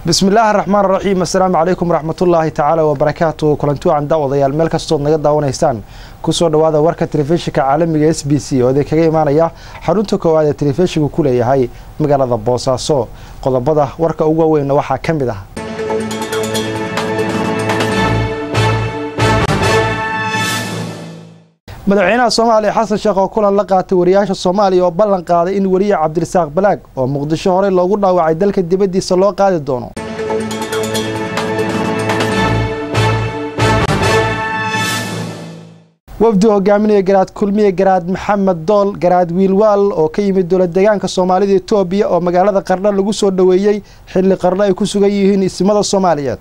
bismi illaahi araxmaan raxiim assalaamu calaykum waraxmatullaahi tacaala wabarakaatu kulanti wacan daawadayaal meel kastood naga daawanaysaan kusoo dhawaada warka telefishinka caalamiga s b c oo idin kaga imaanaya xarunta koowaad ee telefishinku ku leeyahay magaalada boosaaso qodobada warka ugu waaweynna waxaa ka mid ah madaxweynaha soomaaliya xasan sheekh oo kulan la qaatay wariyaasha soomaaliya oo ballan qaaday in weriye cabdirasaaq balaag oo muqdisho horey loogu dhaawacay dalka dibaddiisa loo qaadi doono wafdi hogaaminaya garaad kulmiye garaad maxamed dool garaad wiilwaal oo ka yimid dowlad deegaanka soomaalida etoobiya oo magaalada qardho lagu soo dhoweeyey xilli qardho ay ku sugan yihiin ismada soomaaliyeed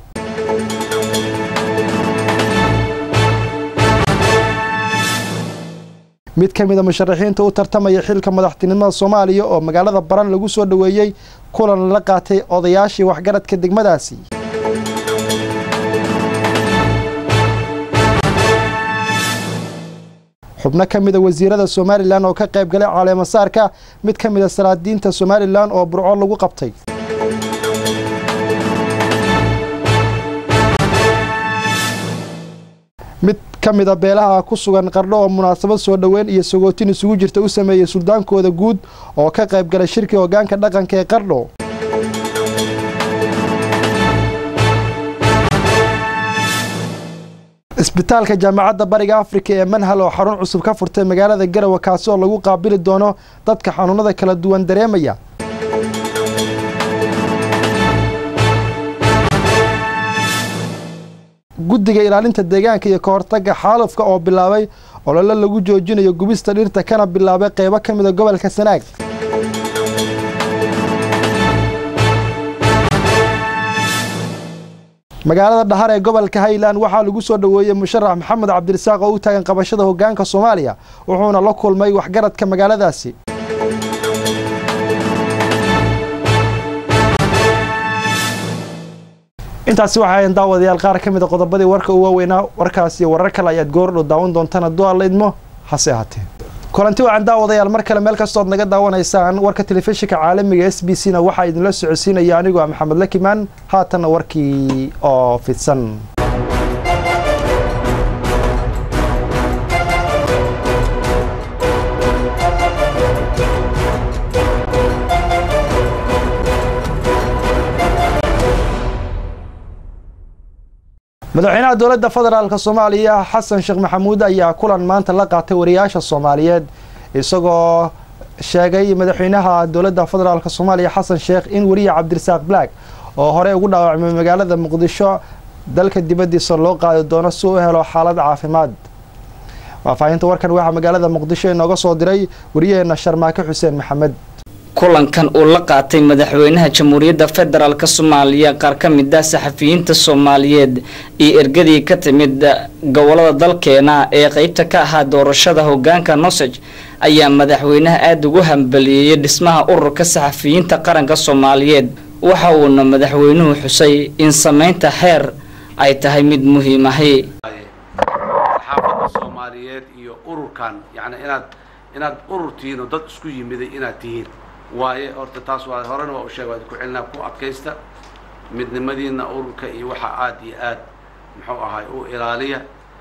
mid ka mid a musharaxiinta u tartamaya xilka madaxtinimada soomaaliya oo magaalada baran lagu soo dhoweeyey kulan la qaatay odayaashii waxgaradka degmadaasi xubno ka mid a wasiirada somalilan oo ka qayb galay caleemasaarka mid ka mid a salaadiinta somalilan oo burco lagu qabtay mid ka mid a beelaha ku sugan qardho oo munaasabad soo dhoweyn iyo sagootin isugu jirta u sameeyey suldaankooda guud oo ka qayb galay shirkii hoggaanka dhaqanka ee qardho isbitaalka jaamacadda bariga afrika ee manhal oo xarun cusub ka furtay magaalada garawa kaasi oo lagu qaabili doono dadka xanuunada kala duwan dareemaya guddiga ilaalinta deegaanka iyo ka hortagga xaalufka oo bilaabay olole lagu joojinayo gubista dhirta kana bilaabay qaybo ka mid a gobolka sanaag magaalada dhahar ee gobolka highland waxaa lagu soo dhoweeyey musharax maxamed cabdirasaaq oo u taagan qabashada hoggaanka soomaaliya wuxuuna la kulmay waxgaradka magaaladaasi intaasi waxay ahayn daawadayaal qaar ka mid a qodobadii warka u waaweynaa warkaasi warar kale ayaad goordhow daawan doontaan hadduu alla idmo hase ahaatee kulanti wacan daawadayaal mar kale meel kastood naga daawanaysaan warka telefishinka caalamiga s b c na waxaa idinla socodsiinaya anigoo ah maxamed lakimaan haatanna warkii oo fidsan madaxweynaha dowladda federaalk soomaaliya xasan sheekh maxamuud ayaa kulan maanta la qaatay wariyaasha soomaaliyeed isagoo sheegay madaxweynaha dowladda federaalk soomaaliya xasan sheekh in weriye cabdirasaaq black oo horey ugu dhaawacmay magaalada muqdisho dalka dibaddiisa loo qaadi doono si u helo xaalad caafimaad faahfaahinta warkan waxaa magaalada muqdisho inooga soo diray wariyaheena sharmaake xuseen maxamed kulankan uu la qaatay madaxweynaha jamhuuriyadda federaalk soomaaliya qaar ka mid ah saxafiyiinta soomaaliyeed iyo ergadii ka timid gobolada dalkeena ee qeybta ka ahaa doorashada hogaanka nosej ayaa madaxweynaha aada ugu hambaliyeeyay dhismaha ururka saxafiyiinta qaranka soomaaliyeed waxa uuna madaxweynuhu xusay in sameynta xeer ay tahay mid muhiim ahi saxaafadda soomaaliyeed iyo ururkan yani inaad inaad urur tihiin oo dad isku yimiday inaad tihiin waaye horta taas waa horena waa u sheeg waad ku celinaa ku adkaysta midnimadiina ururka iyo waxa aad iyo aad muxuu ahay u ilaaliya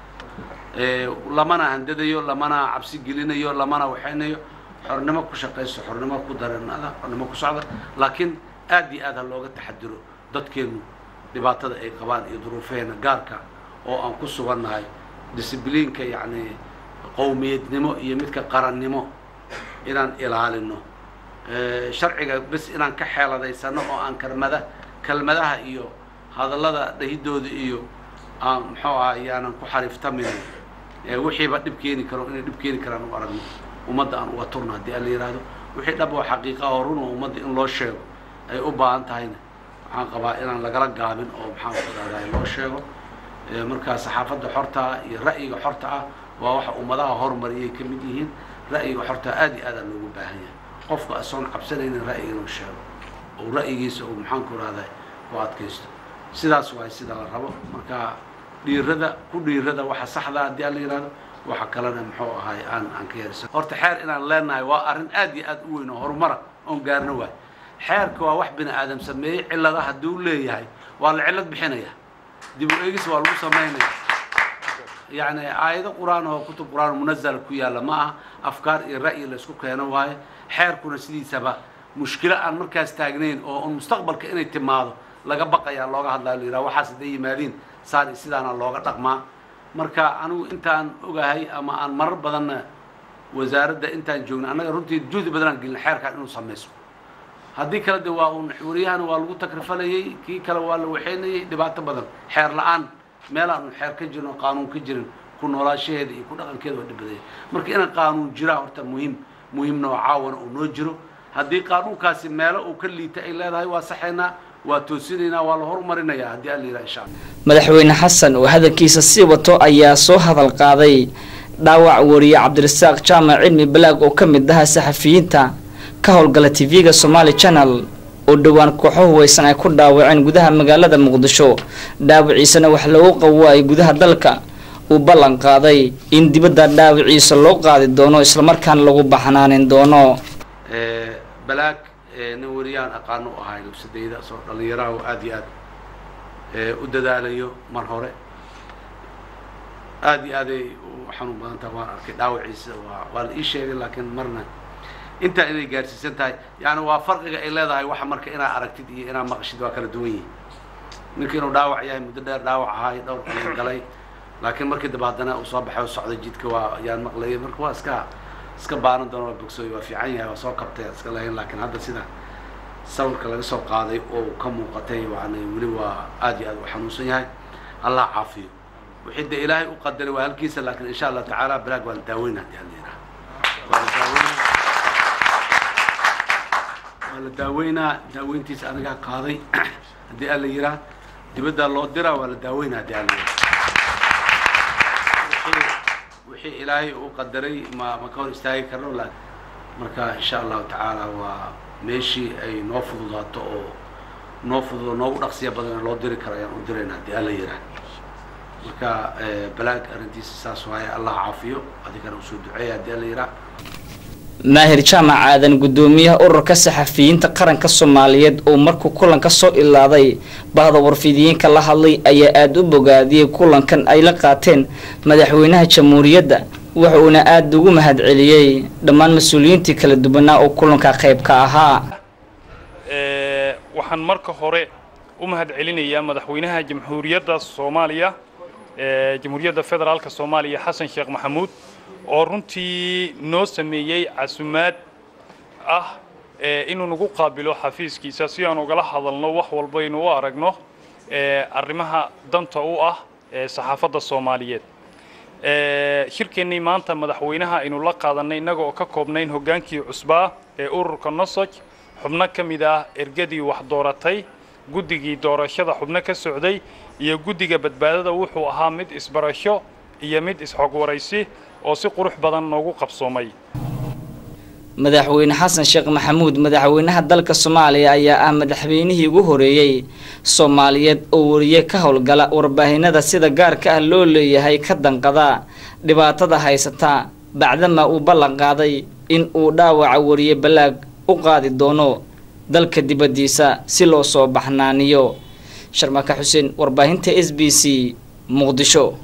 lamana handadayo lamana cabsi gelinayo lamana waxaynayo xornimo ku shaqayso xornimo ku dareennada xornimo ku socda laakiin aad iyo aad ha looga taxadiro dadkeenu dhibaatada ay qabaan iyo duruufeena gaarka oo aan ku sugannahay discibliinka yacni qowmiyadnimo iyo midka qarannimo inaan ilaalino sharciga bes inaan ka xeeladaysano oo aan kelmada kelmadaha iyo hadallada dhahidooda iyo aan muxuu aha yaanan ku xariiftamin wixiiba dhib keeni karo inay dhib keeni karaan u aragno ummadda aan uga turno haddii aan la yihahdo wixii dhab oo xaqiiqa oo run oo ummadda in loo sheego ay u baahan tahayna waxaan qabaa inaan lagala gaabin oo maxaan ku dhahday loo sheego markaa saxaafadda xortaa iyo ra'yiga xorta ah waa waxa ummadaha horumariyay ka mid yihiin ra'yiga xortaa aad iyo aadaan loogu baahan yahay qofka asoon cabsanaynin ra'yiga inuu sheego oo ra'yigiisa uu maxaan ku rahday ku adkaysto sidaas waay sida la rabo marka dhiirada ku dhiirada waxa saxda haddii aan la yihahdo waxa kalena muxuu ahay aan aan ka yeersan horta xeer inaan leenahay waa arrin aad iyo aad u weyn oo horumara oon gaarno waay xeerka waa wax bini aadam sameeyey cillada hadduu leeyahay waa la cillad bixinaya dib u eegis waa lagu samaynaya yacni aayado qur-aan oo kutub qur-aan munazala ku yaalla ma aha afkaar iyo ra'yi la isku keeno waaye xeerkuna sidiisaba mushkilo aan markaas taagnayn oo un mustaqbalka inay timaado laga baqayaa looga hadlaa la yidhaha waxaas hadday yimaadiin saan iyo sidaana looga dhaqmaa marka anigu intaan ogahay ama aan marar badanna wasaaradda intaan joogna annaga runtii juhdi badanaan gelin xeerkaan inuu samayso haddii kale de waa uun wariyahana waa lagu takrifalayay kii kale waa la waxaynayay dhibaato badan xeer la-aan meel aanu xeer ka jirin oo qaanuun ka jirin ku noolaashaheeda iyo ku dhaqankeeda waa dhib badaya marka inaan qaanuun jiraa horta muhiim muhiimna oo caawana uu noo jiro haddii qaanuunkaasi meelo uu ka liita ay leedahay waa saxaynaa waa toosinaynaa waa la horumarinayaa haddii alla yidhaha insha allah madaxweyne xasan oo hadalkiisa sii wato ayaa soo hadal qaaday dhaawac wariye cabdirasaaq jaamac cilmi balaag oo ka mid aha saxafiyiinta ka howlgala tv-ga somaali channel oo dhowaan kooxo huweysan ay ku dhaawaceen gudaha magaalada muqdisho dhaawiciisana wax loogu qawaayay gudaha dalka uu ballan qaaday in dibadda dhaawiciisa loo qaadi doono islamarkaana lagu baxnaanin doono balaag nin wariyaan aqaano u ahay lubsadayda soo dhallinyaraha oo aada iyo aad u dadaalayo mar hore aada iyo aaday u xanuun badan tahay waan arkay dhaawaciisa waa waa la ii sheegay laakiin marna intaa inay gaarsiisan tahay yani waa farqiga ay leedahay waxa marka inaa aragtid iyo inaa maqashid waa kala duwan yihin ninka inuu dhaawac yahay muddo dheer dhaawac ahaay dhowr qalin galay laakiin markii dambe haddana uu soo baxay oo socday jidka waa yaan maqlayay marka waa iska iska baaran doona waa bogsooy waa fiican yahay waa soo kabtay iska lahayn laakiin hadda sida sawirka laga soo qaaday oo ka muuqatay yani weli waa aad iyo aad u xanuunsan yahay allah caafiyo wixii de ilaahay u qadaray waa halkiisa laakiin insha allah tacaala balaag waa la daaweyna hadii alla yidhaha waa la daaweyna waa la daaweynaa daaweyntiisa anigaa qaaday haddii alla yiraa dibaddaa loo diraa waa la daaweynaa haddii alla yiraa wixii ilaahay uu qadaray ma ma ka hor istaagi karno laakin marka insha allahu tacaala waa meeshii ay noo fududaato oo noo fududo noogu dhaqsiya badan loo diri karo ayaan u dirayna haddii alla yiraa marka balaag arrintiisa saas waaye allah caafiyo adigana usoo duceeya haddii alla yiraa maahir jaamac aadan guddoomiyaha ururka saxafiyiinta qaranka soomaaliyeed oo markuu kulanka soo ilaaday bahda warfidiyiinka la hadlay ayaa aada u bogaadiyey kulankan ay la qaateen madaxweynaha jamhuuriyadda wuxuuna aada ugu mahadceliyey dhammaan mas-uuliyiintii kala duwanaa oo kulanka qayb ka ahaa waxaan marka hore u mahadcelinayaa madaxweynaha jamhuuriyadda soomaaliya jamhuuriyadda federaalka soomaaliya xasan sheekh maxamuud oo runtii noo sameeyey casumaad ah inuu nagu qaabilo xafiiskiisa si aan ugala hadalno wax walbaynu u aragno arrimaha danta u ah saxaafadda soomaaliyeed shirkeennii maanta madaxweynaha aynu la qaadanay innaga oo ka koobnayn hoggaankii cusbaa ee ururka nosoj xubno ka mid ah ergadii wax dooratay guddigii doorashada xubno ka socday iyo guddiga badbaadada wuxuu ahaa mid isbarasho iyo mid isxogwaraysi oo si qurux badan noogu qabsoomay madaxweyne xasan sheekh maxamuud madaxweynaha dalka soomaaliya ayaa ah madaxweynihii ugu horeeyey soomaaliyeed oo wariye ka howlgala warbaahinada sida gaarka ah loo leeyahay ka danqada dhibaatada haysata bacdama uu ballan qaaday in uu dhaawaca wariye balaag u qaadi doono dalka dibaddiisa si loo soo baxnaaniyo sharmaka xuseen warbaahinta s b c muqdisho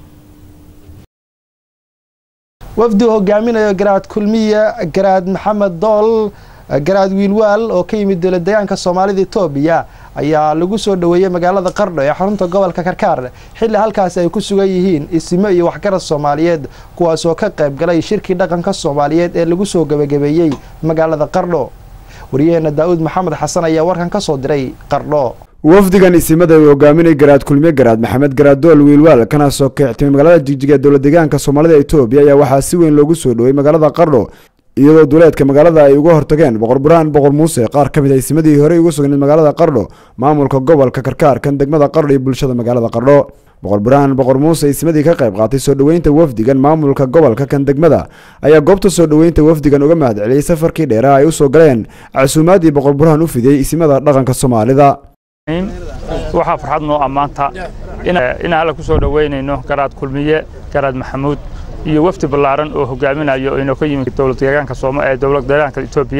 wafdi uu hogaaminayo garaad kulmiye garaad maxamed dool garaad wiilwaal oo ka yimid dowlad deegaanka soomaalida etoobiya ayaa lagu soo dhoweeyey magaalada qardho ee xarunta gobolka karkaar xilli halkaasi ay ku sugan yihiin isimo iyo waxgarad soomaaliyeed kuwaas oo ka qayb galay shirkii dhaqanka soomaaliyeed ee lagu soo gebagabeeyey magaalada qardho waryaheena daa'uud maxamed xasan ayaa warkan ka soo diray qardho wafdigan isimada uu hogaaminay garaad kulmiye garaad maxamed garaad dool wiilwaal kana soo kictimay magaalada jigjiga ee dowlad deegaanka soomaalida etoobiya ayaa waxaa si weyn loogu soo dhowey magaalada qardho iyadoo duleedka magaalada ay uga hortageen boqor burhaan boqor muuse qaar ka mid a isimadii horey ugu sugnayd magaalada qardho maamulka gobolka karkaar kan degmada qardho iyo bulshada magaalada qardho boqor burhaan boqor muuse isimadii ka qayb qaatay soo dhoweynta wafdigan maamulka gobolka kan degmada ayaa goobta soo dhoweynta wafdigan uga mahadceliyey safarkii dheeraha ay usoo galeen casuumaadii boqor burhaan u fidiyey isimada dhaqanka soomaalida waxaa farxad noo ammaanta in alla ku soo dhoweynayno garaad kulmiye garaad maxamuud iyo wafdi ballaaran oo hogaaminayo inoo ka yimid dowlad deegaanka sooma ee dowlad deegaanka Itoobiya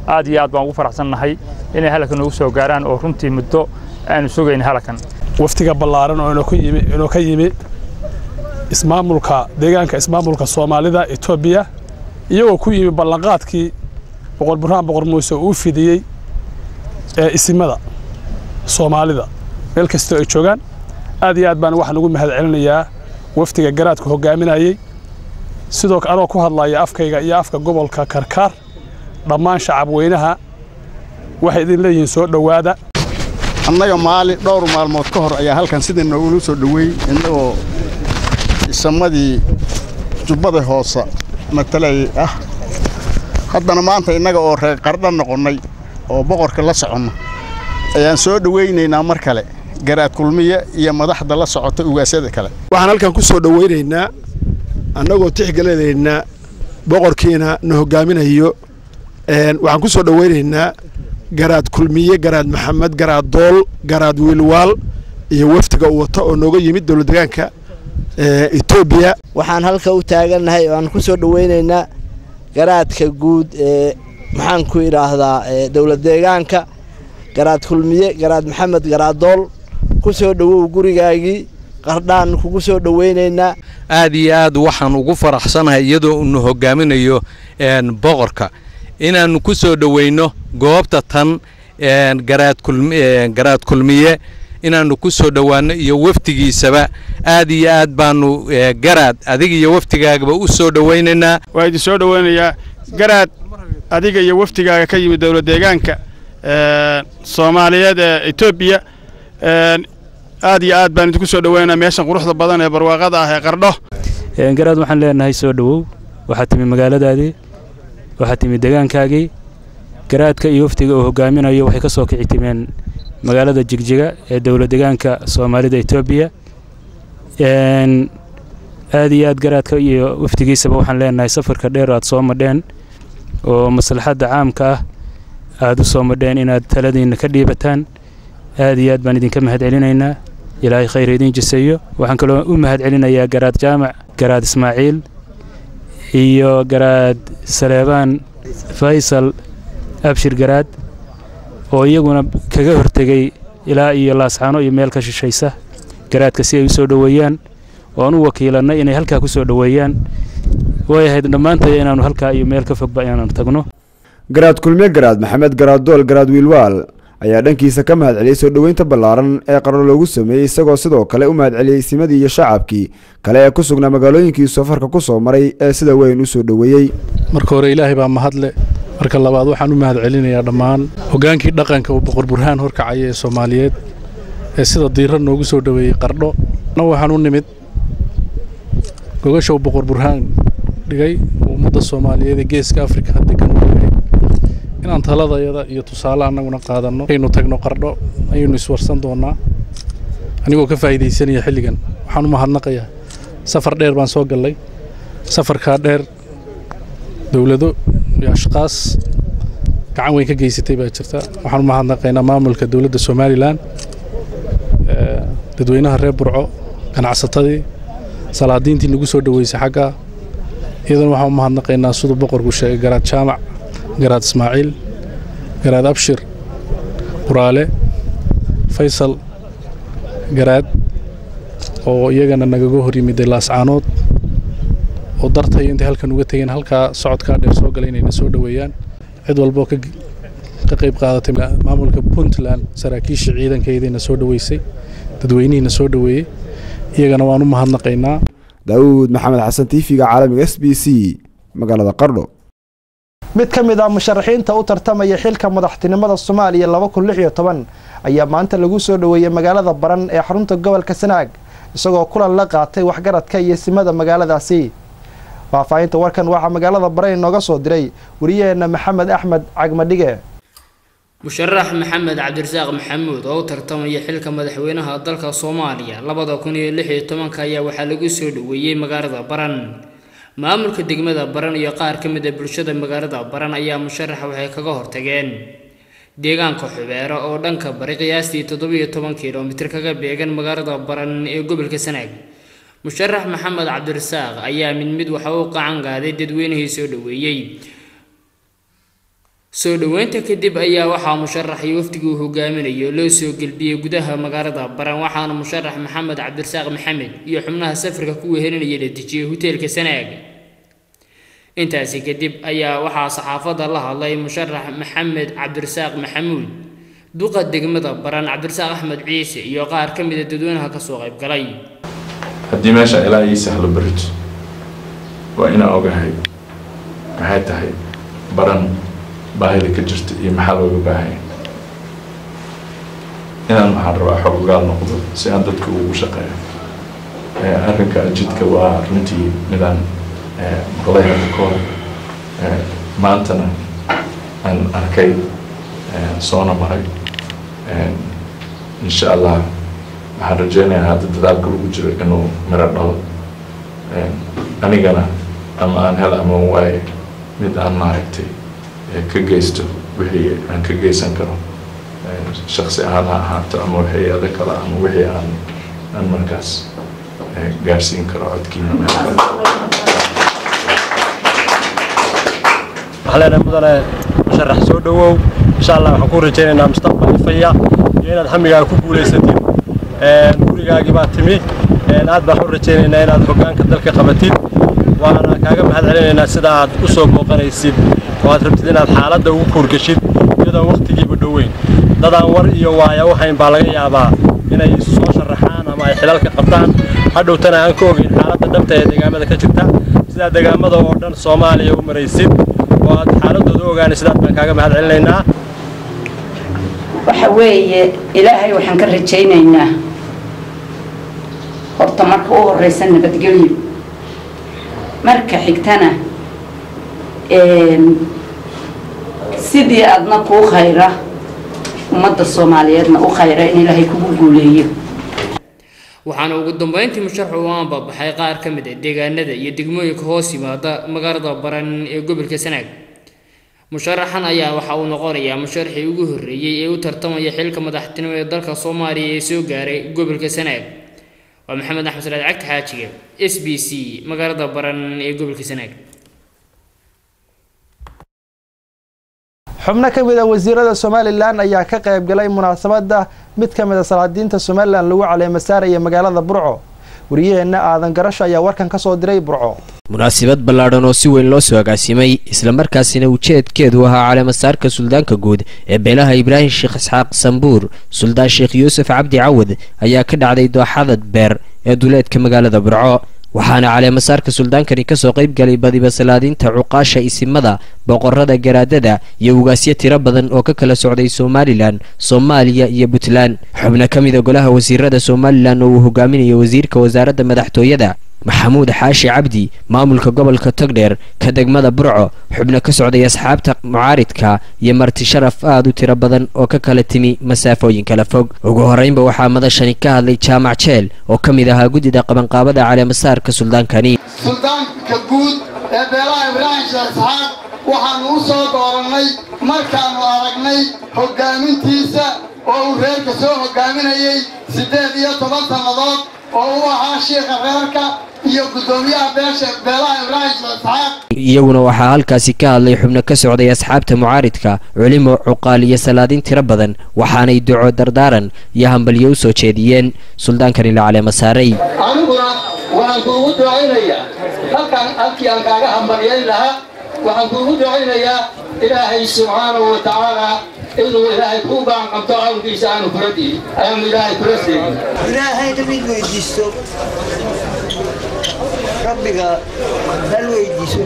aad iyo aad baan ugu faraxsannahay inay halkan noogu soo gaaraan oo runtii muddo aanu sugayn halkan waftiga ballaaran oo inuu ka yimi ismaamulka deegaanka ismaamulka soomaalida etoobiya iyagoo ku yimi ballanqaadkii boqor burhaan boqor muuse uu fidiyey ee isimada soomaalida meel kastoo ay joogaan aad iyo aad baan waxaan ugu mahad celinayaa waftiga garaadka hogaaminayey sidoo anoo ku hadlaya afkayga iyo afka gobolka karkaar dhammaan shacab weynaha waxay idin leeyihiin soo dhowaada annaga maali dhowr maalmood ka hor ayaa halkan sidii noogula soo dhoweey innagoo isamadii jubbada hoose matalayay ah haddana maanta innaga oo reer qardha noqonnay oo boqorka la soconno ayaan soo dhowaynaynaa mar kale garaad kulmiye iyo madaxda la socota ugaasyada kale waxaan halkan ku soo dhowaynaynaa annagoo tixgelinaynaa boqorkiina na hoggaaminayo waxaan ku soo dhowaynaynaa garaad kulmiye garaad maxamed garaad dool garaad wiilwaal iyo wafdiga uu wata oo nooga yimid dowlad deegaanka etoobiya waxaan halka u taagannahay oo aan ku soo dhowaynaynaa garaadka guud ee maxaan ku idhaahdaa dowlad deegaanka garaad kulmiye garaad maxamed garaad dool ku soo dhowow gurigaagii qardhaan kugu soo dhowaynaynaa aad iyo aad waxaan ugu faraxsanahay iyadoo unu hogaaminayo boqorka inaannu ku soo dhoweyno goobta tan garaad kulmiye inaannu ku soo dhowaanno iyo wafdigiisaba aad iyo aad baannu garaad adiga iyo wafdigaagaba u soo dhowaynaynaa waa idin soo dhowaynayaa garaad adiga iyo wafdigaaga ka yimid dowlad deegaanka soomaaliyeed ee etoobiya aad iyo aad baan idinku soo dhowaynaa meeshan quruxda badan ee barwaaqada ah ee qardho garaad waxaan leenahay soo dhowow waxaad timi magaaladaadii waxaad timi deegaankaagii garaadka iyo wafdiga uu hogaaminayo waxay ka soo kici timeen magaalada jigjiga ee dowlad deegaanka soomaalida etoobiya aad iyo aad garaadka iyo wafdigiisaba waxaan leenahay safarka dheer aad soo madheen oo maslaxadda caamka ah aad u soo madheen inaad taladiinna ka dhiibataan aad iyo aad baan idinka mahad celinaynaa ilaahay khayr idiin jiseeyo waxaan kaloo u mahad celinayaa garaad jaamac garaad ismaaciil iyo garaad saleebaan faysal abshir garaad oo iyaguna kaga hortegey ilaa iyo laascaano iyo meel ka shishaysa garaadka si ay u soo dhoweeyaan oo aan u wakiilannay inay halkaa ku soo dhoweeyaan way ahayd dhammaantay inaannu halkaa iyo meel ka fogba inaannu tagno garaad kulmiye garaad maxamed garaad dool garaad wiilwaal ayaa dhankiisa ka mahad celiyey soo dhoweynta ballaaran ee qarno loogu sameeyey isagoo sidoo kale u mahad celiyey simadii iyo shacabkii kale ee ku sugnaa magaalooyinkii safarka ku soo maray ee sida weyn u soo dhoweeyey marka hore ilaahay baa mahadle marka labaad waxaan u mahad celinayaa dhammaan hoggaankii dhaqanka uu boqor burhaan horkacaya ee soomaaliyeed ee sida diira noogu soo dhoweeyey qardho na waxaan u nimid gogasha uu boqor burhaan dhigay ummadda soomaaliyeed ee geeska afrika degan u dhigay inaan taladayada iyo tusaale annaguna qaadanno aynu tagno qardho ayaynu iswarsan doonnaa anigoo ka faa'iidaysanaya xilligan waxaan u mahadnaqayaa safar dheer baan soo gallay safarkaa dheer dowlado iyo ashqaas gacan weyn ka geysatay baa jirta waxaan u mahadnaqaynaa maamulka dowladda somalilan dadweynaha reer burco ganacsatadii salaadiintii nagu soo dhoweysay xaggaa iyadana waxaan u mahadnaqaynaa siduu boqorku sheegay garaad jaamac garaad ismaaciil garaad abshir quraale faysal garaad oo iyagana nagaga hor yimiday laascaanood oo dartay intay halkan uga tegeen halkaa socodkaa dheer soo galay inayna soo dhoweeyaan cid walboo ka qayb qaadatay maamulka puntland saraakiisha ciidankeediina soo dhoweysay dadweynihiina soo dhoweeyey iyagana waan u mahadnaqaynaa daawuud maxamed xasan tiifiga caalamiga s b c magaalada qardho mid ka mid ah musharaxiinta u tartamaya xilka madaxtinimada soomaaliya laba kun lix iyo toban ayaa maanta lagu soo dhoweeyey magaalada baran ee xarunta gobolka sanaag isagoo kulan la qaatay waxgaradka iyo simada magaaladaasi faahfaahinta warkan waxaa magaalada baran inooga soo diray wariyaheenna maxamed axmed cagmadhige musharax maxamed cabdirasaaq maxamuud oo u tartamaya xilka madaxweynaha dalka soomaaliya labada kun iyo lix iyo tobanka ayaa waxaa lagu soo dhoweeyey magaalada baran maamulka degmada baran iyo qaar ka mid a bulshada magaalada baran ayaa musharaxa waxay kaga hortageen deegaanka xubeero oo dhanka bari qiyaastii toddobiyo toban kilomitir kaga beegan magaalada baran ee gobolka sanaag musharax maxamed cabdirasaaq ayaa mid mid waxa uu qacan qaaday dadweynihii soo dhoweeyey soo dhoweynta kadib ayaa waxaa musharax iyo wafdigii uu hogaaminayo loo soo gelbiyey gudaha magaalada baran waxaana musharax maxamed cabdirasaaq maxamed iyo xubnaha safarka ku wehelinaya la dejiyey hoteelka sanaag intaasi kadib ayaa waxaa saxaafadda la hadlay musharax maxamed cabdirasaaq maxamuud duqa degmada baran cabdirasaaq axmed ciise iyo qaar ka mida dadweynaha kasoo qayb galay haddii meesha ilaa ii sahlo berito waa inaan ogahay maxay tahay baran baahida ka jirta iyo maxaa looga baahanya inaan waxaan rabaa xog ogaal noqdo si aan dadka ugu shaqeeyo arrinka jidka waa runtii midaan maqlay hadda ka hor maantana aan arkay soona maray insha allah waxaan rajeynayaa hadda dadaalka lagu jiro inuu miro dhalo anigana ama aan hel ama waaye mid aan maaragtay ka geysto wixii aan ka geysan karo shaksi ahaan ha ahaato ama wixii ada kale ama wixii aan aan markaas gaarsiin karo codkiina meel kale waxaan leenahay mudane musharax soo dhowow insha allah waxaan ku rajaynaynaa mustaqbal ifaya iyo inaad hamigaaga ku guulaysatid gurigaagii baa timi aad baan u rajaynaynaa inaad hoggaanka dalka qabatid waana kaaga mahad celinaynaa sida aad u soo booqanaysid oo aad rabtid inaad xaaladda ugu kuurgashid iyadoon wakhtigiiba dhoweyn dadaan war iyo waaya u hayn baa laga yaabaa inay soo sharaxaan ama ay xilalka qabtaan hadhowtana aan ka ogeyn xaaladda dhabta ee deegaamada ka jirta sidaa deegaamada oo dhan soomaaliya u maraysid oo aad xaaladooda u ogaanaysid aad baan kaaga mahad celinaynaa waxa weeye ilaahay waxaan ka rajaynaynaa horta marka u horeysa nabadgelyo marka xigtana sidii aadna kuu khayra ummadda soomaaliyeedna u khayra in ilaahay kugu guuleeyo waxaana ugu dambeyntii musharaxu u aanbabaxay qaar ka mid ah deegaanada iyo degmooyinka hoos yimaada magaalada baran ee gobolka sanaag musharaxan ayaa waxa uu noqonayaa musharaxii ugu horreeyey ee u tartamaya xilka madaxtinimo ee dalka soomaaliya ee soo gaaray gobolka sanaag waa maxamed axmed salaad cagta xaajiga s b c magaalada baran ee gobolka sanaag xubno ka mid a wasiirada somalilan ayaa ka qayb galay munaasabadda mid ka mid a salaadiinta somalilan lagu caleema saaraya magaalada burco wariyaheenna aadan garasho ayaa warkan ka soo diray burco munaasabad ballaadhan oo si weyn loo soo agaasimay islamarkaasina ujeedkeedu ahaa caleemasaarka suldaanka guud ee beelaha ibraahim sheekh isxaaq sambuur suldaan sheekh yuusuf cabdi cawad ayaa ka dhacday dooxada beer ee duleedka magaalada burco waxaana caleemasaarka suldaankani kasoo qayb galay badiba salaadiinta cuqaasha isimada boqorada garaadada iyo ugaasyo tiro badan oo ka kala socday somalilan soomaaliya iyo puntland xubno ka mid a golaha wasiirada somalilan oo uu hogaaminayo wasiirka wasaaradda madaxtooyada maxamuud xaashi cabdi maamulka gobolka togdheer ka degmada burco xubno ka socday asxaabta mucaaridka iyo marti sharaf aad u tiro badan oo ka kala timi masaafooyin kala fog ugu horreynba waxaa madashani ka hadlay jaamac jeel oo ka mid ahaa guddida qabanqaabada caleemasaarka suldaankani suldaanka guud ee beelaha ibraahim sheekh isxaaq waxaannu u soo doorannay markaannu aragnay hoggaamintiisa oo uu reerka soo hoggaaminayay siddeed iyo toban sannadood oo u ahaa shiikha reerka iyo guddoomiyaha beesha beelaha ibraahim sheekh isxaaq iyaguna waxaa halkaasi ka hadlay xubno ka socday asxaabta mucaaridka culimo cuqaal iyo salaadiin tiro badan waxaanay duco dardaaran iyo hambalyo u soo jeediyeen suldaankani la caleema saaray aniguna waxaan kuugu ducaynayaa halkaan halkii aan kaaga hambalyayn lahaa waxaan kuugu ducaynayaa ilaahay subxaanahu wa tacaala inuu ilaahay kuu gacanqabto cawnkiisa aanu kula diin ayaanu ilaahay kula seegin ilaahay mid weydiisto rabbiga hal weydiiso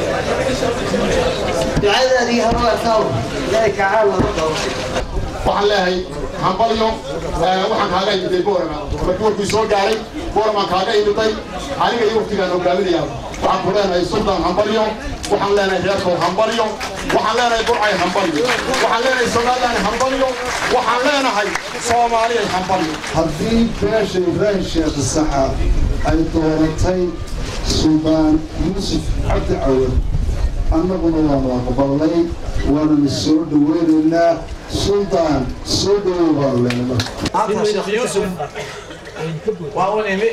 ducadaadii habaarkaw ilaahay kacaan lagu qabo waxaan leeyahay hambalyo waxaan kaaga imiday boorama markii warkii soo gaaray booramaan kaaga imiday aniga iyo waqtigaan hogaaminaya waxaan ku leenahay sultan hambalyo waxaan leenahay reerkow hambalyo waxaan leenahay burcay hambalyo waxaan leenahay somaliland hambalyo waxaan leenahay soomaaliyay hambalyo haddii beesha ibraahim sheekh saxa ay dooratay suldaan yuusuf cabdi cawad annaguna waanu aqbalnay waananu soo dhaweynaynaa suldaan soo dhawow baanu leenahay waa u imi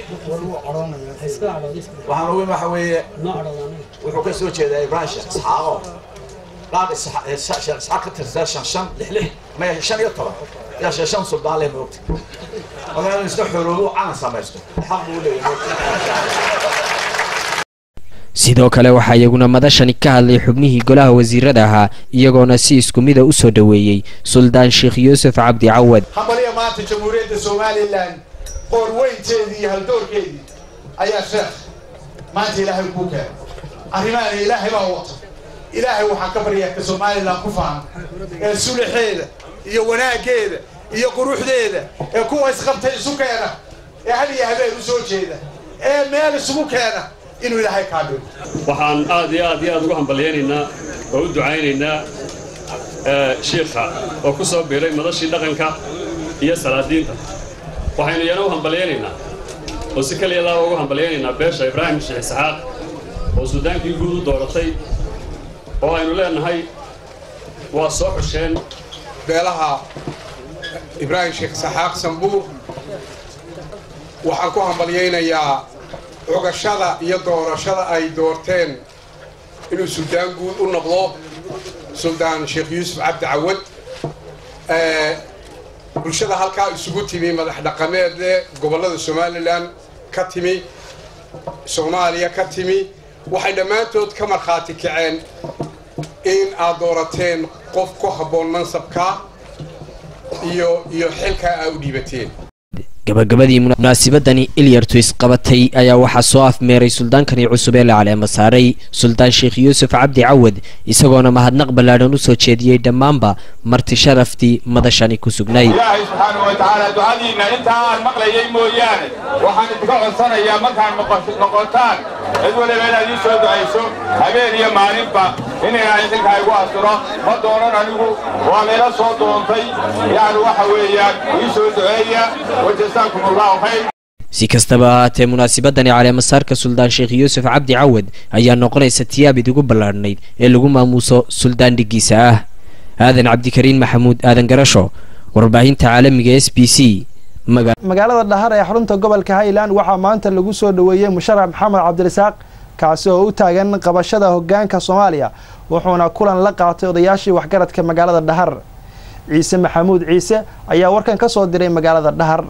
waxaan ugu imi waxa weeye wuxuu ka soo jeedaa ibraahim sheekh isxaaqo qaar sheekh isxaaq ka tirsaa shan shan lix lix maya shan iyo toban yaa shee shan suldaan leh moogta markaa inuu isna xoroobo calan samaysto xaq buu leeyahay sidoo kale waxaa iyaguna madashani ka hadlay xubnihii golaha wasiirada ahaa iyagoona si isku mida u soo dhoweeyey suldaan sheekh yuusuf cabdi cawad hamaliya maanta jamhuuriyadda somalilan qoorweynteedii iyo haldoorkeedii ayaa sheekh maanta ilaahay kuu keenay arrimahan ilaahay baa wata ilaahay waxaan ka baryaa ka somalilan ku fahan ee sulaxeeda iyo wanaaggeeda iyo quruxdeeda ee kuwa isqabtay isu keena ee hal iyo habeen u soo jeeda ee meel isugu keena inuu ilaahay kaa dhigo waxaan aad iyo aad iyo aad ugu hambalyaynaynaa oo u ducaynaynaa shiikha oo ku soo biiray madashii dhaqanka iyo salaadiinta waxaynu iyana u hambalyaynaynaa oo si kaliya laaba ugu hambalyaynaynaa beesha ibraahim sheekh isxaaq oo suldaankii guud u dooratay oo aynu leenahay waa soo xusheen beelaha ibraahim sheekh isxaaq sambuur waxaan ku hambalyaynayaa cugashada iyo doorashada ay doorteen inuu suldaan guud u noqdo suldaan sheekh yuusuf cabdi cawad bulshada halkaa isugu timi madax dhaqameedle gobollada somalilan ka timi soomaaliya ka timi waxay dhammaantood ka markhaati kaceen in aad doorateen qof ku habboon mansabka iyo iyo xilkaa aa u dhiibateen gabagabadii munaasibadani ilyartu isqabatay ayaa waxaa soo afmeeray suldaankani cusub ee la caleema saaray suldaan sheekh yuusuf cabdi cawad isagoona mahadnaq ballaadhan u soo jeediyey dhammaanba marti sharaftii madashani ku sugnayd ilaahay subxaanahu wa tacaala ducadiinna intaa aan maqlayay mooyaane waxaan idinka codsanayaa markaan noqotaan cid waliba inaad ii soo ducayso habeen iyo maalinba in ilaahay xilkaa igu asturo ma doonan anigu waa layla soo doontay yacni waxa weeyaan ii soo duceeya wajazaakum allahu khayr si kastaba ahaatee munaasibadani caleemasaarka suldaan sheekh yuusuf cabdi cawad ayaa noqonaysa tiyaabid ugu ballaadhnayd ee lagu maamuuso suldaan dhiggiisa ah aadan cabdikariin maxamuud aadan garasho warbaahinta caalamiga s b c magaalada dhahar ee xarunta gobolka highland waxaa maanta lagu soo dhoweeyey musharax maxamed cabdirasaaq kaasi oo u taagan qabashada hogaanka soomaaliya wuxuuna kulan la qaatay odayaashii waxgaradka magaalada dhahar ciise maxamuud ciise ayaa warkan ka soo diray magaalada dhahar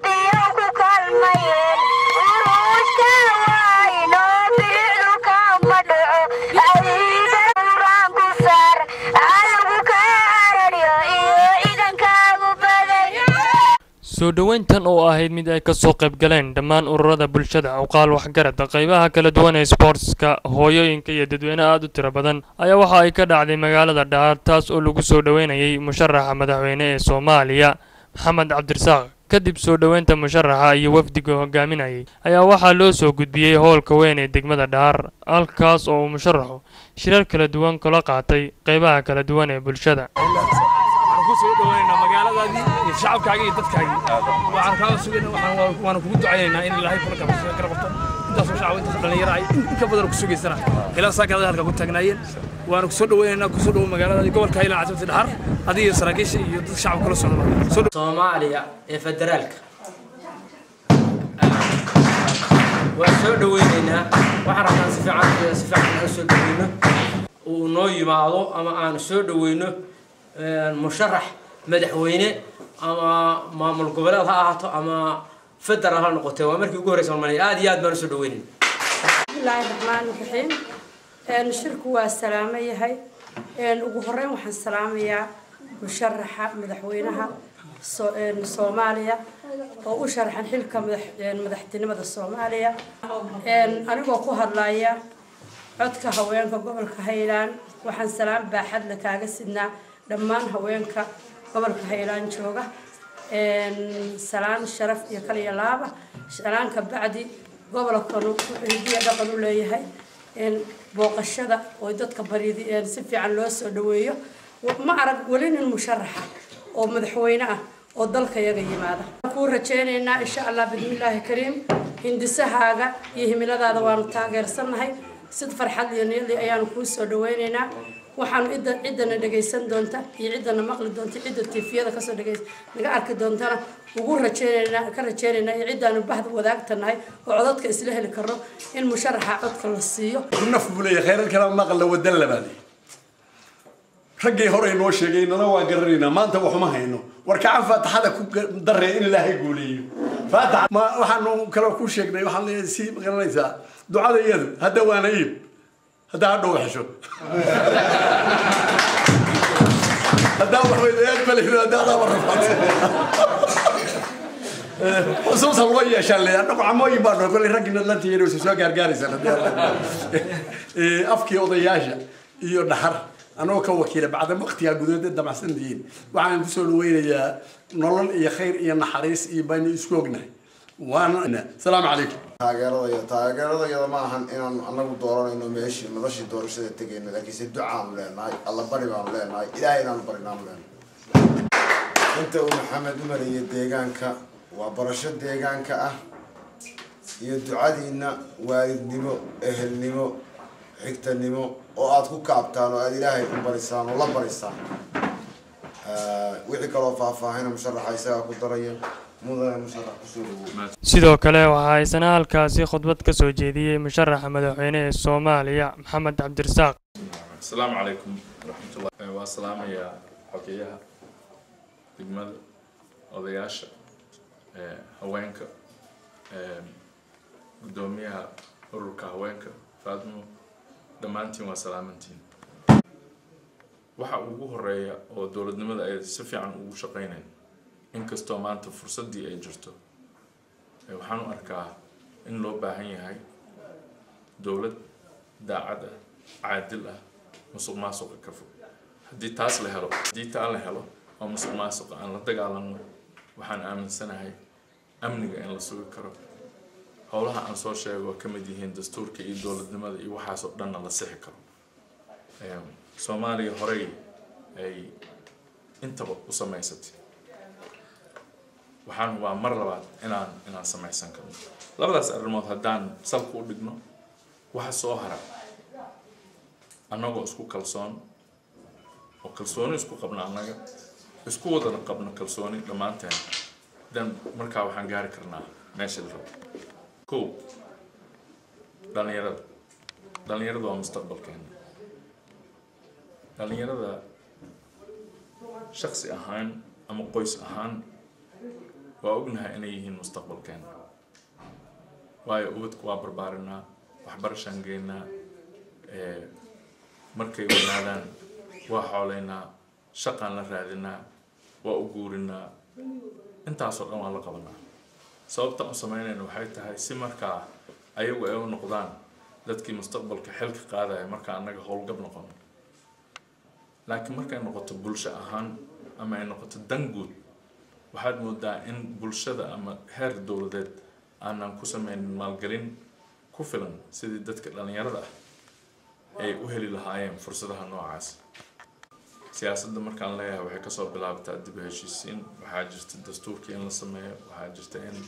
soo dhoweyntan oo ahayd mid ay kasoo qayb galeen dhammaan ururada bulshada awqaal waxgarada qaybaha kala duwan ee sboortska hooyooyinka iyo dadweyne aada u tiro badan ayaa waxa ay ka dhacday magaalada dhaar taas oo lagu soo dhoweynayay musharaxa madaxweyne ee soomaaliya maxamed cabdirasaaq kadib soo dhoweynta musharaxa iyo wafdiga hogaaminayay ayaa waxaa loo soo gudbiyey howlka weyn ee degmada dhaar halkaas oo uu musharaxu shirar kala duwan kula qaatay qaybaha kala duwan ee bulshada soo dhawaynaynaa magaaladaadii iyo shacabkaagii iyo dadkaagii waxaan kaaga sugayna waana kugu ducaynaynaa in ilaahay kula kala qabto intaasoo shacab intaasoo dhallinyaro ay in ka badan ku sugaysana ilaa saakaada halkaa ku taagnaayeen waana kusoo dhawaynaynaa kusoo dhawo magaaladaadii gobolka hiilan casabti dhaxar adiga iyo saraakiisha iyo dadka shacabka kula socda soomaaliya ee federaalka waan soo dhawaynaynaa waxaan rabnaa si fiican si fiican aan soo dhawayno uu noo yimaado ama aan soo dhawayno musharax madaxweyne ama maamul goboleed ha ahaato ama federal ha noqotee waa markii ugu horreysa malmaliya aad iyo aad baan usoo dhaweynayn bismillaahi raxmaani raxiim shirku waa salaamo yahay ugu horeyn waxaan salaamayaa musharaxa madaxweynaha soomaaliya oo u sharaxan xilka madaxtinimada soomaaliya anigoo ku hadlaya codka haweenka gobolka highland waxaan salaam baaxadle kaaga sidnaa dhammaan haweenka gobolka highland jooga salaan sharaf iyo kaliya laaba salaanka bacdi gobolkanu wuxuu hidiya dhaqan u leeyahay booqashada oo dadka baryadi si fiican loo soo dhaweeyo ma arag weli nin musharaxa oo madaxweyne ah oo dalka yaga yimaada kuu rajaynaynaa insha allah bismillaahi kariim hindisahaaga iyo himiladaada waanu taageersannahay sid farxad iyo niyadli ayaanu kuu soo dhaweynaynaa waxaanu cidda ciddana dhegaysan doonta iyo ciddana maqli doonta cidda tiifiyada kasoo dhegays naga arki doontana ugu rajeynaynaa ka rajeynaynaa iyo ciddaanu bahda wadaagta nahay oo codadka isla heli karno in musharaxa codka la siiyo naf buu leeyahay khayrar kala maqla wadan labaad raggii hore noo sheegay nana waa garanaynaa maanta waxuma hayno war kacan faataxada ku daree in ilaahay guuleeyo faatax ma waxaanu kaloo ku sheegnay waxaan leeyahay si garanaysaa ducada iyadu hadda waana iib haddaa hadhow xesho haddaa waxweydayaad malihdo haddaa adaaba rafaad xusuusa loo yeeshaan le annagu camooyin baa noo kolley raggii nadlantiina waysa soo gaargaaraysan afkii odayaasha iyo dhaxar anagoo ka wakiila bacda waqtigaa gudoodee damacsantihiin waxaan kusoo dhaweynayaa nolol iyo khayr iyo naxariis iyo baynu isku ognahay waana salaamu calaykum taageeradaya taageeradayada ma ahan inaanu anagu dooranayno meeshii madashii doorashada tegayno laakiinse ducaanu leenahay alla bari baanu leenahay ilaahay inaanu barinaanu leenahay inta uu maxamed u mariyay deegaanka waa barasho deegaanka ah iyo ducadiina waalidnimo ehelnimo xigtanimo oo aada ku kaabtaan oo aada ilaahay u barisaan oo la barisaan wixii kaloo faahfaahina musharaxa isagaa ku daraya mudane musharax kusoo dhawow sidoo kale waxaa isna halkaasi khudbad ka soo jeediyey musharaxa madaxweyne ee soomaaliya maxamed cabdirasaaq asalaamu calaykum waraxmatullah waa salaamayaa xogeyaha degmada odayaasha haweenka guddoomiyaha ururka haweenka faatimo dhammaantiin waa salaamantiin waxa ugu horeeya oo dowladnimada ay si fiican ugu shaqeynayn inkastoo maanta fursaddii ay jirto waxaan u arkaa in loo baahan yahay dowlad daacad ah caadil ah musuq maasuqa ka fog haddii taas la helo haddii taa la helo oo musuq maasuqa aan la dagaalanno waxaan aaminsanahay amniga in la sugi karo howlaha aan soo sheego ka mid yihiin dastuurka iyo dowladnimada iyo waxaasoo dhanna la sixi karo soomaaliya horey ay intaba u samaysatay waxaan hubaa mar labaad inaan inaan samaysan karno labadaas arrimood haddaan salka u dhigno waxa soo hara annagoo isku kalsoon oo kalsooni isku qabna annaga isku wadana qabno kalsooni dhammaanteen dan markaa waxaan gaari karnaa meesha la rabo kow dhalinyarada dhalinyarada waa mustaqbalkeena dhalinyarada shaksi ahaan ama qoys ahaan waa ognahay inay yihiin mustaqbalkeena waayo ubadku waa barbaarinaa waxbarashaan geynaa markay wanaadaan waa xooleynaa shaqaan la raadinaa waa u guurinaa intaasoo dhan waan la qabanaa sababtaan u sameynayna waxay tahay si markaa ayagu ay u noqdaan dadkii mustaqbalka xilka qaadaya markaa annaga howlgab noqono laakiin markay noqoto bulsho ahaan ama ay noqoto dan guud waxaad moodaa in bulshada ama heer dowladeed aanan ku sameynin maalgelin ku filan sidii dadka dhalinyarada ah ay u heli lahaayeen fursadaha noocaas siyaasadda markaan leeyahay waxay kasoo bilaabtaa dib u heshiisiin waxaa jirta dastuurkii in la sameeyo waxaa jirta in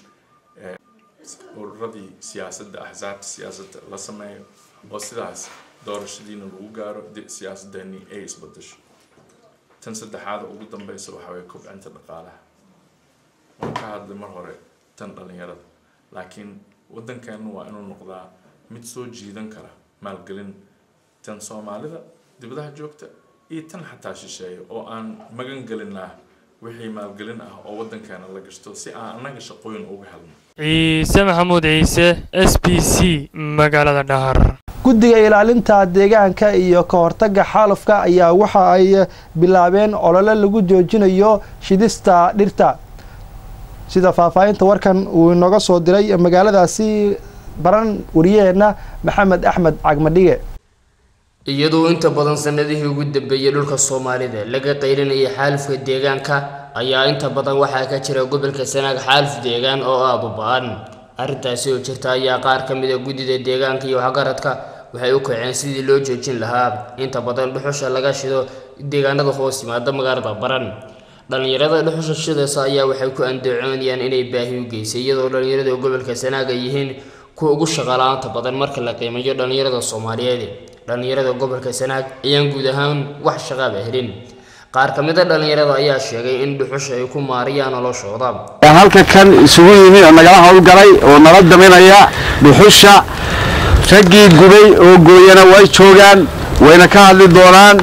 ururadii siyaasadda axsaabta siyaasadda la sameeyo oo sidaas doorashadiina lagu gaaro siyaasaddeennii ay isbedesho tan saddexaada ugu dambeysa waxaa waye kobcinta dhaqaalaha waan ka hadlay mar hore tan dhalinyarada laakiin waddankeennu waa inuu noqdaa mid soo jiidan kara maalgelin tan soomaalida dibadaha joogta iyo tan xataa shisheeya oo aan magan gelinaa wixii maalgelin ah oo waddankeena la gashto si aan annaga shaqooyin uga helno ciise maxamuud ciise s b c magaalada dhahar guddiga ilaalinta deegaanka iyo ka hortagga xaalufka ayaa waxa ay bilaabeen olole lagu joojinayo shidista dhirta sida faahfaahinta warkan uu inooga soo diray magaaladaasi baran wariyaheenna maxamed axmed cagmadhige iyadoo inta badan sanadihii ugu dambeeyey dhulka soomaalida laga qaylinayay xaalufka deegaanka ayaa inta badan waxaa ka jira gobolka sanaag xaaluf deegaan oo aada u ba-an arrintaasi oo jirta ayaa qaar ka mid a guddida deegaanka iyo waxgaradka waxay u kaceen sidii loo joojin lahaa inta badan dhuxusha laga shido deegaanada hoos yimaada magaalada baran dhallinyarada dhuxusha shidaysa ayaa waxay ku andacoonayaan inay baahi u geysay iyadoo dhallinyarada gobolka sanaag ay yihiin kuwa ugu shaqaalaanta badan marka la qiimeeyo dhallinyarada soomaaliyeed dhallinyarada gobolka sanaag ayaan guud ahaan wax shaqaaba helin qaar ka mid a dhallinyarada ayaa sheegay in dhuxusha ay ku maariyaan noloshooda halka kan isugu yimi oo nagala howlgalay oo nala daminaya dhuxusha raggii gubay oo gooyana way joogaan wayna ka hadli doonaan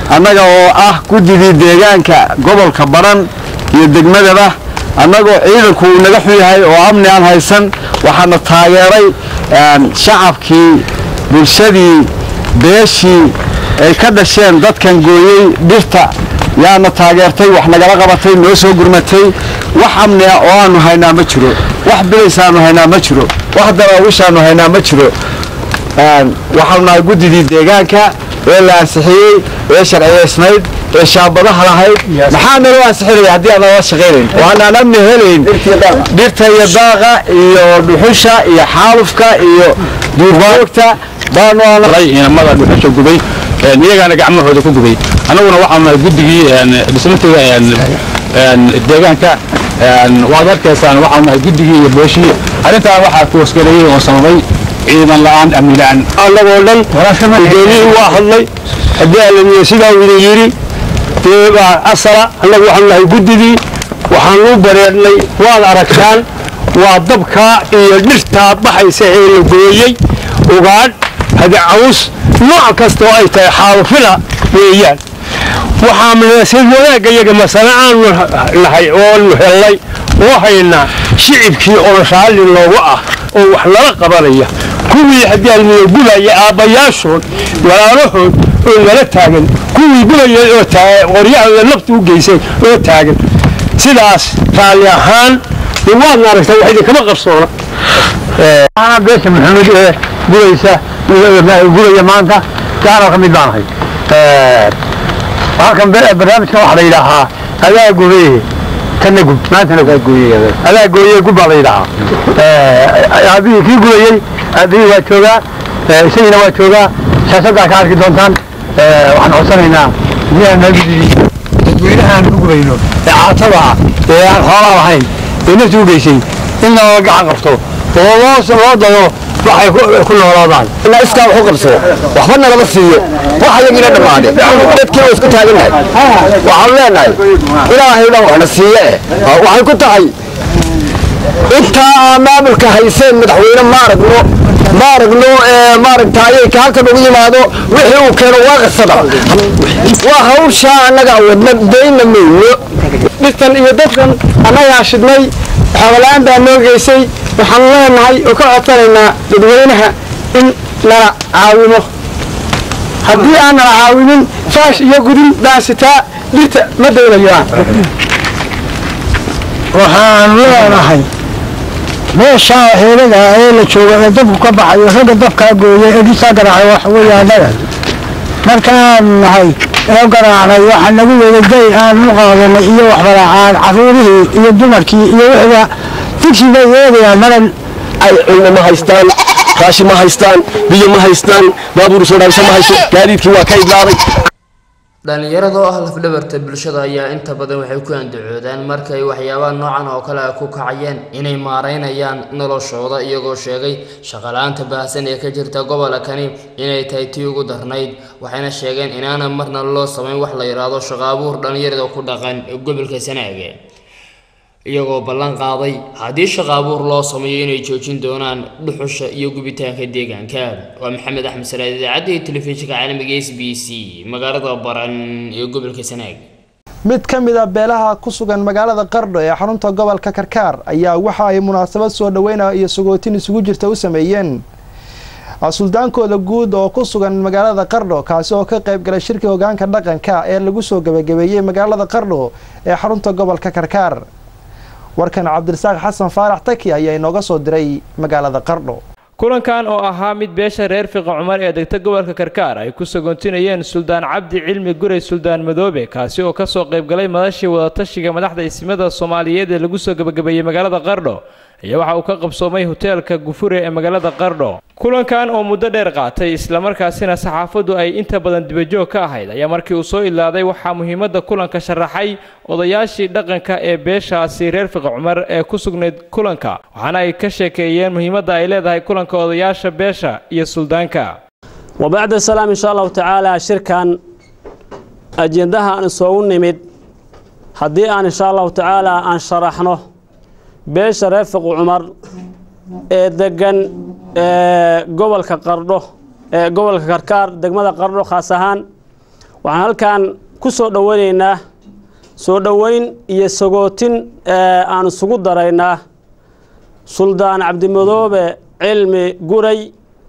annaga oo ah guddidii deegaanka gobolka baran iyo degmadaba annagoo ciidanku uu naga xun yahay oo amni aan haysan waxaana taageeray shacabkii bulshadii beeshii ay ka dhasheen dadkan gooyey dhirta yaana taageertay wax nagala qabatay noo soo gurmatay wax amni ah oo aanu haynaa ma jiro wax bilaysaanu haynaa ma jiro wax daraawishaanu haynaa ma jiro waxaanu nahay guddidii deegaanka ee la ansixiyey ee sharciyaysnayd ee shaabadaha lahayd maxaa naloo ansixinaya haddii aan nala shaqaynayn waanaan amni helayn dhirta iyo daaqa iyo dhuxusha iyo xaalufka iyo duurjoogta inamada dhuxusha gubay iyagaana gacmahooda ku gubay annaguna waxaanu nahay guddigii dhismatiga deegaanka waad arkaysaan waxaanu nahay guddigii iyo booshii arrintaan waxaa kuwasgareeyey oo sababay ciidan la'aan amni la'aan annagoo dhan gudoomiyihii waa hadlay haddii alamiye sidaa uu idin yidhi dee baa asala annagu waxaanu nahay guddidii waxaanu u bareernay waad aragtaan waa dabkaa iyo dhirtaa baxaysa ee la gooyey ugaadh hadacaws nooc kasta oo ay tahay xaalufina weeyaan waxaa munaasad wanaagga iyaga masale aanu nahay oonu hellay oo haynaa shicibkii oo raalli loogu ah oo wax nala qabanaya kuwii haddii almiye gubaya aabbayaashood walaalahood oo nala taagan kuwii gubayay oo qoryahooda nafta u geysay oo taagan sidaas raalli ahaan dee waadna aragtaa wax idinkama qarsoona beesha maxamed ee guraysa guraya maanta gaana ka mid baan ahay halkan barnaamijka waxaa la yidhaahaa adaa gubeye kana gub maantana kaa gooyey adaa gooye gub baa la yidhaahaa aabihii kii gubayey aabihii waa joogaa isagiina waa joogaa siyaasaddaa ka arki doontaan waxaan codsanaynaa dadweynahaan u gubayno ee caatada ah ee aan xoolaa lahayn ee nafta u geysay in looga gacan qabto oo loo loo dado waxay ku noolaadaan iskaa wax u qabsado waxba nalama siiyo wax ayagina dhammaade dadkii waa isku taagannahay waxaan leenahay ilaahay dhan waxna siiye eh waxay ku tahay intaa aa maamulka hayseen madaxweyne ma aragno ma aragno maaragtaaye ka halkan ugu yimaado wixii uu keeno waa qasada waa hawshaa annaga wadna dayna mayno dhirtan iyo dadkan annagaa shidnay xoola-aan baa noo geysay waxaan leenahay oo ka codsanaynaa dadweynaha in nala caawimo haddii aan nala caawinin faash iyo gudin baasitaa dhirta ma daynayaan waxaan leenahay meeshaa heelada ee la jooga ee dabku ka baxayo ragga dabkaa gooyay ee dhisaa garaacay wax weeyaanada markaan nahay oo garaacnay waxaa nagu wada day aan u qaadanay iyo waxbalacaan caruurihii iyo dumarkii iyo wixiba digsi bay eegayaan maran ay cilmi ma haystaan raashi ma haystaan biyo ma haystaan baabuur soo dhaabisa ma hayso gaadiidkii waa ka idlaaday dhalinyarada oo ah lafdhabarta bulshada ayaa inta badan waxay ku andacoodaan markay waxyaabaha noocan oo kale ah ku kacayeen inay maareynayaan noloshooda iyagoo sheegay shaqala-aanta baahsan ee ka jirta gobolka kani inay tahay tii ugu darnayd waxayna sheegeen inaana marna loo samayn wax la yidhaahdo shaqo abuur dhalinyarada ku dhaqan gobolka sanaage iyagoo ballan qaaday haddii shaqo abuur loo sameeyo inay joojin doonaan dhuxusha iyo gubitaanka deegaanka waa maxamed axmed salaad idaacadda iyo telefishinka caalamiga s b c magaalada baran ee gobolka sanaag mid ka mid a beelaha ku sugan magaalada qardho ee xarunta gobolka karkaar ayaa waxa ay munaasabad soo dhaweynaya iyo sagootin isugu jirta u sameeyeen suldaankooda guud oo ku sugan magaalada qardho kaasi oo ka qayb galay shirkii hogaanka dhaqanka ee lagu soo gabagabeeyey magaalada qardho ee xarunta gobolka karkaar warkan cabdirasaaq xasan faarax taki ayaa inooga soo diray magaalada qardho kulankan oo ahaa mid beesha reer fiqa cumar ee degta gobolka karkaar ay ku sagoontinayeen suldaan cabdi cilmi guray suldaan madoobe kaasi oo kasoo qaybgalay madashii wadatashiga madaxda ismada soomaaliyeed ee lagu soo gabagabeeyey magaalada qardho ayaa waxa uu ka qabsoomay hoteelka gufure ee magaalada qardho kulankan oo muddo dheer qaatay islamarkaasina saxaafaddu ay inta badan dibajoog ka ahayd ayaa markii uu soo ilaaday waxaa muhiimadda kulanka sharaxay odayaashii dhaqanka ee beeshaasi reer fiqa cumar ee ku sugnayd kulanka waxaana ay ka sheekeeyeen muhiimadda ay leedahay kulanka odayaasha beesha iyo suldaanka wabacda salaam insha allahu tacaala shirkan ajendaha aan isoogu nimid haddii aan insha allahu tacaala aan sharaxno beesha reer fiqu cumar ee degan gobolka qardho ee gobolka karkaar degmada qardho khaas ahaan waxaan halkan ku soo dhoweynaynaa soo dhoweyn iyo sagootin aan isugu daraynaa suldaan cabdimadoobe cilmi guray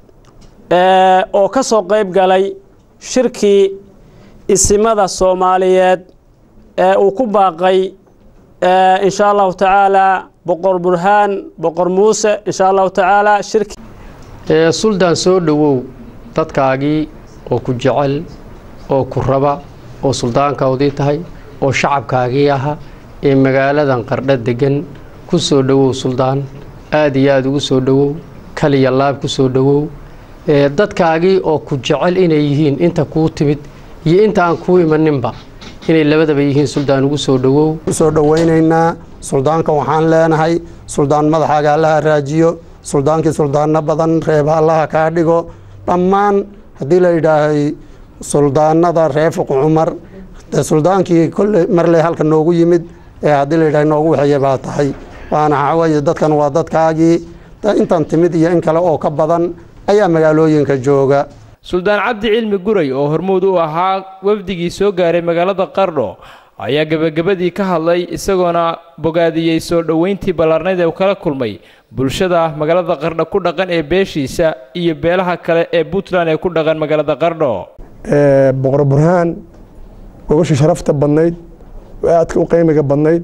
oo ka soo qayb galay shirkii isimada soomaaliyeed ee uu ku baaqay insha allahu tacaala boqor burhaan boqor muuse insha allahu tacaala shirki suldaan soo dhowow dadkaagii oo ku jecel oo ku raba oo suldaankaodii tahay oo shacabkaagii aha ee magaaladan qardho degan ku soo dhowow suldaan aada iyo aada ugu soo dhowow kaliya laab ku soo dhowow dadkaagii oo ku jecel inay yihiin inta kuu timid iyo inta aan kuu imaninba inay labadaba yihiin suldaan ugu soo dhowow usoo dhoweynaynaa suldaanka waxaan leenahay suldaan madaxaaga allaha raajiyo suldaankii suldaano badan reeba allaha kaa dhigo dhammaan haddii la yidhaahay suldaanada reer fuq cumar dee suldaankii kolle marley halka noogu yimid ee haddii la yidhahay noogu waxeeye baa tahay waana waxaweye dadkan waa dadkaagii intan timid iyo in kale oo ka badan ayaa magaalooyinka jooga suldaan cabdi cilmi guray oo hormuud u ahaa wafdigii soo gaaray magaalada qardho ayaa gebagabadii ka hadlay isagoona bogaadiyey soo dhoweyntii ballaarnayd ee uu kala kulmay bulshada magaalada qardho ku dhaqan ee beeshiisa iyo beelaha kale ee puntland ee ku dhaqan magaalada qardho boqor burhaan gogashii sharafta badnayd oo aadka u qiimiga badnayd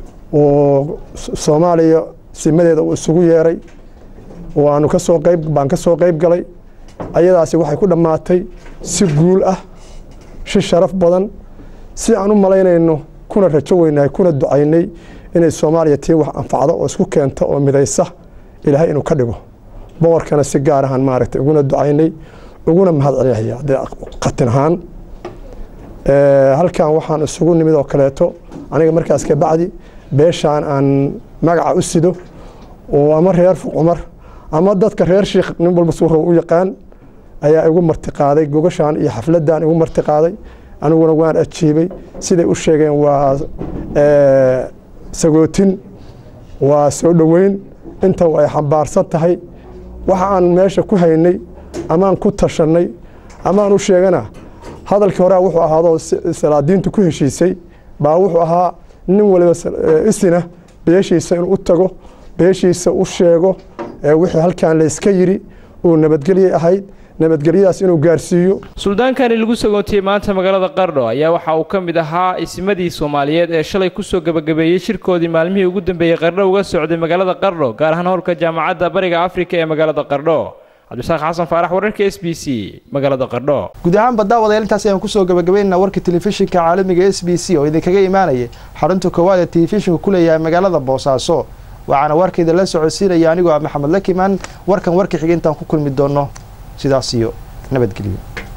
oo soomaaliya simadeeda uu isugu yeeray waanu kasoo qayb baan ka soo qayb galay ayadaasi waxay ku dhammaatay si guul ah si sharaf badan si aan u malaynayno kuna rajo weynahay kuna ducaynay inay soomaaliya tii wax anfacdo oo isku keenta oo midaysa ilaahay inuu ka dhigo boqorkana si gaar ahaan maaragtay uguna ducaynay uguna mahad celinaya dee qatin ahaan halkan waxaan isugu nimid oo kaleeto aniga markaas ka bacdi beeshaan aan magaca u sido oo ama reer fuq cumar ama dadka reer shiikh nin walba suuraw u yaqaan ayaa igu martiqaaday gogashaan iyo xafladdan igu martiqaaday aniguna waan ajiibay siday u sheegeen waa sagootin waa soo dhoweyn inta ay xambaarsan tahay waxa aan meesha ku haynay amaan ku tashannay amaan u sheegana hadalkii horea wuxuu ahaadoo salaadiintu ku heshiisay baa wuxuu ahaa nin waliba isina beeshiisa inuu u tago beeshiisa u sheego wixii halkan layska yidhi uu nabadgelyay ahayd nabadgelyadaas inuu gaarsiiyo suldaankani lagu sagoontiyey maanta magaalada qardho ayaa waxa uu ka mid ahaa isimadii soomaaliyeed ee shalay kusoo gebagabeeyey shirkoodii maalmihii ugu dambeeyey qardho uga socday magaalada qardho gaar ahaan howlka jaamacadda bariga afrika ee magaalada qardho cabdisaaq xasan faarax wararka s b c magaalada qardho guud ahaanba daawadayaal intaas ayaan kusoo gabagabaynaynaa warka telefishinka caalamiga s b c oo idinkaga imaanaya xarunta koowaad ee telefishinku ku leeyahay magaalada boosaaso waxaana warkayda la socodsiinaya anigoo ah maxamed lakimaan warkan warka xiga intaan ku kulmi doono sidaas iyo nabadgelyo